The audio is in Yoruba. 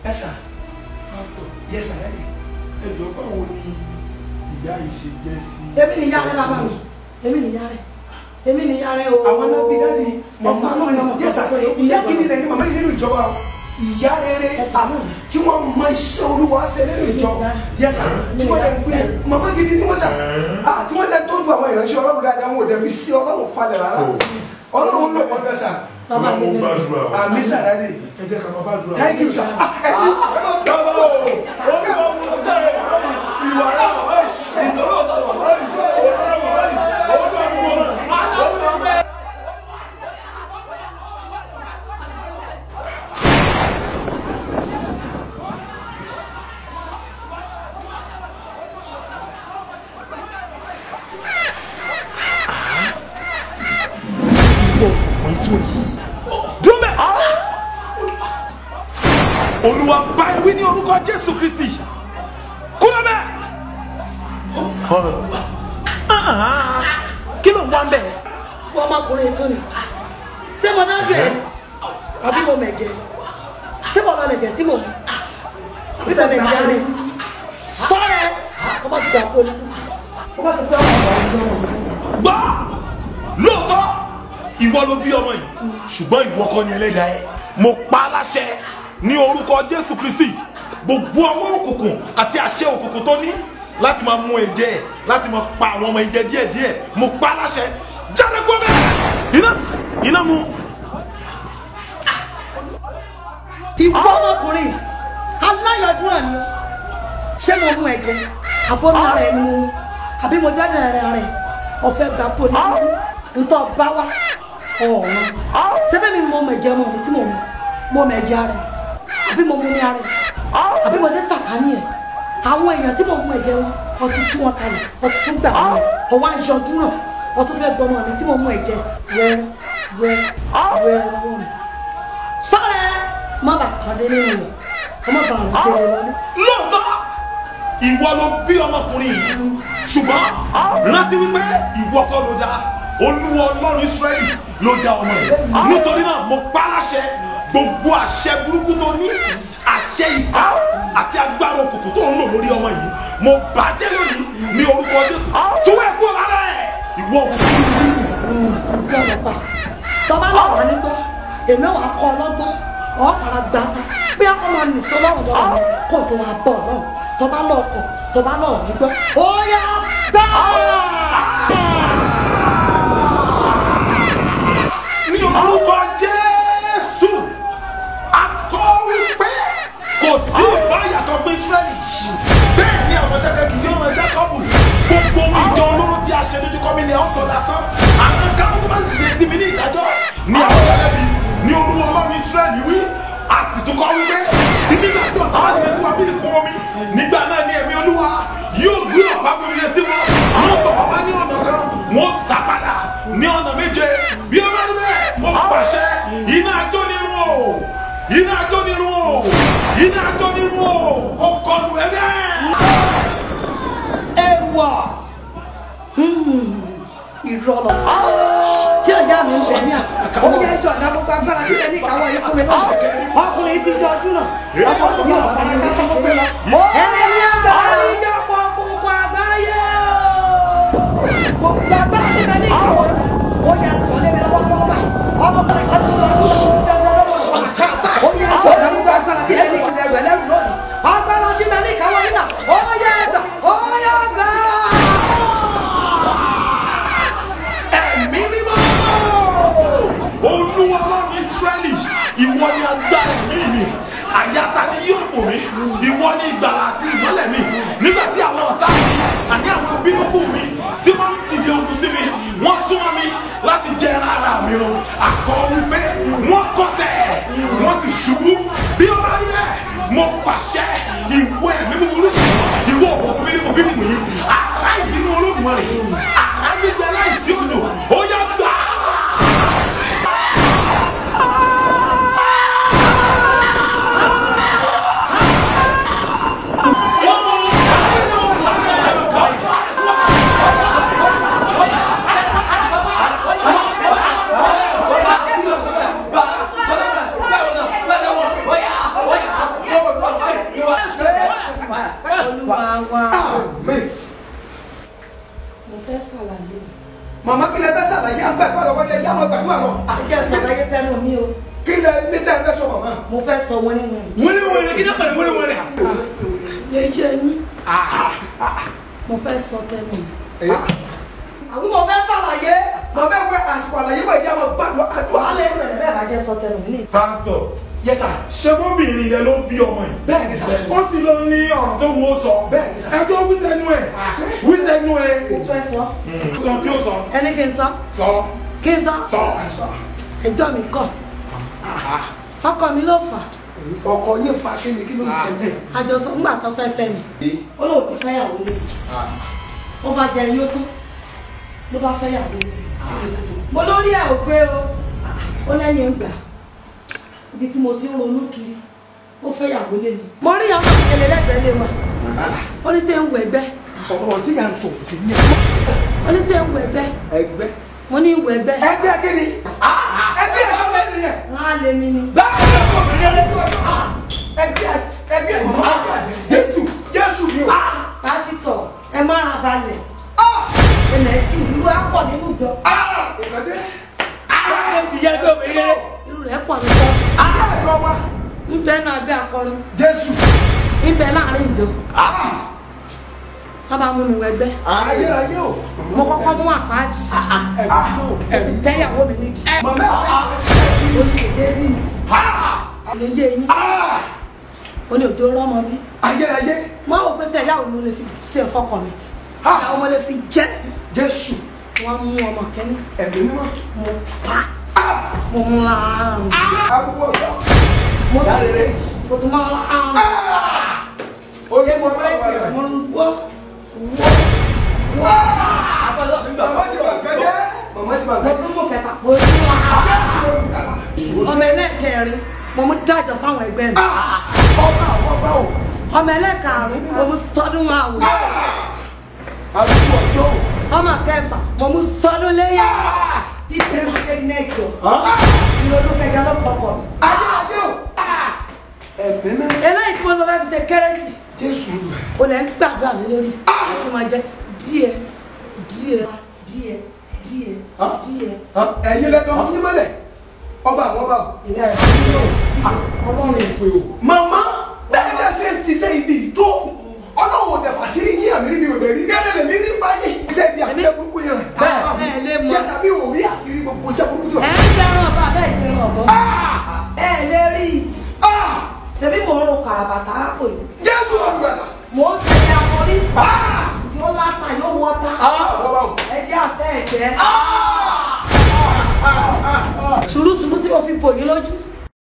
ẹ sà yẹ sà ẹ ẹ jọ báwo ni ìyá yìí ṣe jẹ́ sí. èmi nìyá rẹ bàbá mi èmi nìyá rẹ èmi nìyá rẹ o. àwọn alábí dáàdi màmá náà ni ọmọ yẹ sà ìyá gidi lẹni màmá yìí nínú ìjọba o. ìyá rere tí wọ́n mọ iṣẹ́ olúwa ṣe nínú ìjọ yẹ sà tí wọ́n yẹ gbé màmá gidi ni wọ́n sà ah tí wọ́n yẹ tọ́jú àwọn ìránṣẹ́ ọlọ́run dáadáa wọn ò dẹ̀ fi sí ọlọ́run falẹ̀ rárá ọlọ́run ló pọ̀ tẹ́ sà. bàbá mi ní àmì sàrẹ́lì ẹ jẹ́ ká máa bá dùn. thank you sir. Ah, ẹ ní bàbá o ó ní wọn mú sẹ́yìn ìwà náà ìdúró ọkùnrin tí ó yí dúmẹ̀ olúwa bá ewé ní orúkọ jésù kristi kúrò bẹ́ẹ̀ kí ló ń wá ń bẹ̀ fún ọmọkùnrin tún ni ṣé mo náà bẹ̀rẹ̀ ni àbí mo mẹ̀jẹ̀ ṣé mo lọ lẹ̀jẹ̀ tí mo mú àbí mo mẹ̀jẹ̀ rẹ̀ sọ́rẹ̀ ọmọ gbà kó ní ọmọ sì pé ọmọ ọmọ ọmọ ọmọ gbọ́ lóòótọ́ ìwọ ló bí ọmọ yìí ṣùgbọ́n ìwọ kọ́ ni ẹlẹ́dàá ẹ̀ mo pa á láṣẹ ní orúkọ jésù kristi gbogbo ọwọ́ òkùnkùn àti àṣẹ òkùnkùn tó ní láti máa mú ẹ̀jẹ̀ ẹ̀ láti máa pa àwọn ọmọ ìjẹ díẹ̀díẹ̀ mo pa á láṣẹ jáde kó bẹ́ẹ̀ iná iná mu ìwọ ọmọkùnrin aláyọdúnrà ni ọ ṣé mo mú ẹ̀jẹ̀ àbọnú ara ẹni mo mú àbí mo dáná rẹ rẹ ọ̀fẹ́ gbà pọ ní kúkú ntọ bá wa ọ̀run sẹbẹ mi mọ ọmọ ẹ̀jẹ̀ ọmọ mi tí mo mú mo mọ ẹ̀jẹ̀ rẹ àbí mo mú ní ara ẹ àbí mo dé sàkání ẹ àwọn èèyàn tí mo mú ẹ̀jẹ̀ wọn ọtí tú wọn kalẹ̀ ọtí tún gbà wọn ọwọ àjọdúnrà ọtún fẹ́ gbọmọ mi tí mo mú ẹ̀jẹ̀ wẹrẹ wẹrẹ wẹrẹ lọ́wọ́ mi sọ́rẹ́ má bàa kàn dé nínú rẹ̀ ọmọ bàa rẹ̀ tẹ̀lé lọ́lé. lóòótọ́ ìwọ ló bí ọmọkùnrin yìí ṣùgbọ́n rántí wípé ìwọ kọ́ ló dá olúwa ọlọ́run israẹli ló dá ọmọ yìí nítorí náà mo pa á láṣẹ gbogbo àṣẹ burúkú tó ní àṣẹ ìka àti agbára òkùnkùn tó ń lò lórí ọmọ yìí mo bàjẹ́ lónìí ní orúkọ jésù tún ẹ̀ kúrò lára ẹ̀ ìwọ òkùnkùn. ọgbẹ́ ọ̀pá tọ́ba náà wà nígbọ́ èmi wà kọ́ ọlọ́gbọ́n ọ̀ fara gbà ta bí akọ́ máa nìṣó lọ́rùn lọ́rùn mi kó tó máa bọ̀ lọ́rùn tọ́ba náà kọ̀ tọ́ba náà nígbọ́ ó yá gbà. ní orúkọ jésù akọ wípé kò sí ìbáyàtọ̀ fún israẹli bẹ́ẹ̀ ni àwọn ṣẹ́kẹ́ kì yóò rán jákọ́bù gbogbo ohun ìjọ olóró tí a ṣe lójú kọ́ mi ni àwọn sọ lásán àwọn káwọn tó bá lè ti mi ní ìdájọ́ ní àwọn ẹlẹ́bi ní olúwa ọlọ́run israẹli wí àti tó kọ́ wípé nígbà tí ọ̀tá bá nílẹ̀ sí wa bí ìkún omi nígbà náà ni ẹ̀mí olúwa yóò gbé ọ̀pá gbòmìnira sí wọn àwọn tó wá ní ọ̀nà kan wọ́n sá padà ní ọ̀nà méje bí ó bá rí bẹ́ẹ̀ mo pàṣẹ iná ajó nínú o iná ajó nínú o iná ajó nínú o ó kọlu ẹ bẹ́ẹ̀. ẹ wà ìrọ̀lọ́ tí ọ̀yá mi ń bẹ̀ ní àkókò. ó yẹ ìjọ ìdá gbogbo agbára tí ẹ ní ìkáwọ́ yìí fún mi náà ọkùnrin ti jọ ọdún náà ọkọ̀ tí yóò bá mi ká sọ́kọ́ tó lọ. ẹni agbára ní ìjọpọ̀ gbogbo àgbáyé gbogbo agbára tí ẹ ní ìkáwọ́ yìí ó yẹ sọ lé mi lọ́wọ́lọ́wọ́ báyìí ọmọkùnrin kan ti jọ ọdún náà dandan lọ́wọ́ ó yẹ ìjọ ìdá gbogbo agbára tí ẹ ní ìkìlẹ̀ rẹ̀ lẹ́rù lónìí agbára tí ẹ ní ìkáwọ́ yìí náà ó yẹ gbà ó yẹ gbà. ẹ̀mí mímọ́ olúwa ọlọ́run israẹli ìwọ ni agbára ẹ̀mí mi àyàtà ni yóò bò mí ìwọ ni ìgbàlà àti ìmọ́lẹ̀ mi nígbà tí àwọn ọ̀tá mi àní àwọn abínúkú mi tí wọ́n ń dìde ogun sí mi wọ́n súnmọ́ mi láti jẹ ara mi run àkọ́ wípé wọ́n kọsẹ̀ wọ́n sì ṣubú bí ó bá rí bẹ́ẹ̀ mo pàṣẹ ìwọ ẹ̀mí búburú ìwọ òkùnkùn bírímù bírímù yìí àrá ìbínú olódùmarè àrá gbígbẹ láìsí òjò ó yá gbà á. Bàbá ṣàlàyé màmá kí lẹ fẹ́ ṣàlàyé à ń gbàgbọ́ lọ́wọ́ dé ẹjẹ́ àwọn gbàgbọ́ àlọ́ àjẹ́ ṣàlàyé tẹnu mi o kí lẹ ní tẹ́ ẹ fẹ́ sọ màmá. mo fẹ́ sọ wọn nínú wọ́n ní wọ́n ní kí ní pẹ̀lú wọ́n ní wọ́n ní. ilé iṣẹ́ yín mo fẹ́ sọ tẹnu mi àwọn mo fẹ́ ṣàlàyé màmá ẹ wẹ àsìkò àlàyé wẹ̀ ẹjẹ́ àwọn gbàgbọ́ àdúrà. wàhálà ẹsẹ̀ rẹ̀ bẹ́ẹ̀ bá jẹ́ sọ tẹnu mi ní pásítọ̀ Yes sir. ṣé bóbìnrin rẹ ló bí ọmọ yìí. bẹ́ẹ̀ ni sà. ó sì lọ ní ọ̀rọ̀ tó wọ́n sọ. Bẹ́ẹ̀ ni sà. ẹjọ́ wí tẹnu ẹ̀ wí tẹnu ẹ̀. mo fẹ́ sọ sọ tí ó sọ. ẹni kí n sọ sọ kí n sọ sọ. ẹjọ́ mi kọ̀ ọkọ mi ló fà ọkọ yín fa kí ni kí ló ń ṣẹlẹ̀. àjọsọ ńgbà tó fẹ́ fẹ́ mi ó lóun ti fẹ́yàwó lé ó bá jẹ yóò tó ló bá fẹ́yàwó lé mo lórí ẹ̀ ò gbé o ó lẹ́yìn ń gbà ibi tí mo ti ń ronú kiri ó fẹ́yàwó lé mi. mo rí ọmọ ìkẹlẹ lẹ́gbẹ̀ẹ́ lé wa ó ní sẹ́ ń wọ ẹgbẹ́ ọ̀rọ̀ tí yà ń sọ kò sí ní ó ní sẹ́ ń wọ ẹgbẹ́ ẹgbẹ́. mo ní wọ ẹgbẹ́ ẹgbẹ́ kí ni ẹgbẹ́ ẹgbẹ́ ni yẹn. wọn á lé mi ni. báwo ni ọkọ mi yẹn lẹ́gbẹ́ ẹgbẹ́ ẹgbẹ́ màmá Jésù Jésù ni o. pásítọ̀ ẹ má ra balẹ̀ ilẹ̀ tí ìlú á pọ̀ nínú ìjọ ìkàdé ìyá ẹgbẹ́ obìnrin rere. irú rẹ̀ pọ̀ ní ṣọ́ọ̀ṣì àjọ wa ń bẹ náà gbé akọrin Jésù. ń bẹ láàrin ìjọ wọn bá mú mi wọ ẹgbẹ́ ayérayé o. mo kọ́kọ́ mú àpáàdì mo fi tẹ́yàwó mi nídìí màmá ẹ̀ ó ní èdè rí mi lè yé yín ó ní òjò rọ́mọ bí ayérayé mo wò pé sẹ́ẹ̀dí àwọn ọmọ lè fi ṣe fọkàn mi àwọn ọmọ lè fi jẹ́ Jésù wọ́n mú ọmọ kẹ́ni ẹ̀mí mímọ́. mo pa mo mú láàrùn arúgbó ọ̀dọ́. mo tún lè mo tún máa láàrùn oyè mọ́ bá wà rẹ̀. mo ń wọ́ màmá ti bà gẹ́gẹ́. màmá ti bà mo gẹ́gẹ́. tún mú kẹta mo tún láàrùn ọmọ ẹlẹ́kẹrin mo mú dájọ́ fáwọn ẹgbẹ́ mi ọba àwọn ọba o. ọmọ ẹlẹ́karùn mo mú sọdún àwẹ̀ arúgbó ọ̀dọ́ o. ọmọ kẹfà mo mú sọdún léyà títí mo ṣe ní ẹjọ́ ìrònú kẹjọ ló pọpọ ayérayé o. ẹ̀mí mímọ́. eléyìí tí mo lọ fẹ́ fi ṣe kérésì Jésù. o lè ń gbàdúrà mi lórí kí n máa jẹ díẹ̀ díẹ̀ díẹ̀ díẹ̀ díẹ̀ ẹ̀yin lẹ́nu ọmọ yín mọ́lẹ̀. ọba àwọn ọba o. ìlà ìlú ọlọ́run ìpè o. màmá bẹ́ẹ̀ bẹ́ẹ̀ ṣe ń ṣiṣẹ́ ibi tó ọlọ́run ò dẹ̀fà sí yín àmì níbi òde rí gẹ́gẹ́ lè mí ní báyìí. iṣẹ́ ibi àti iṣẹ́ burúkú yẹn. Bẹ́ẹ̀, ẹ lè mọ̀. yẹ́sà bí òrí àṣírí gbogbo iṣẹ́ burúkú tó. ẹ ń dẹrùn ọba bẹ́ẹ̀ dẹrùn ọbọ ẹ lè rí i tẹbí mò ń ro kàràbàtà àpò yìí Jésù olùgbàlà. mò ń ṣe akọrí yóò láta yóò wọta àwọn ọba o. ẹjẹ àtẹ ẹjẹ sùúrùsùúrù tí mo fi bò yín lójú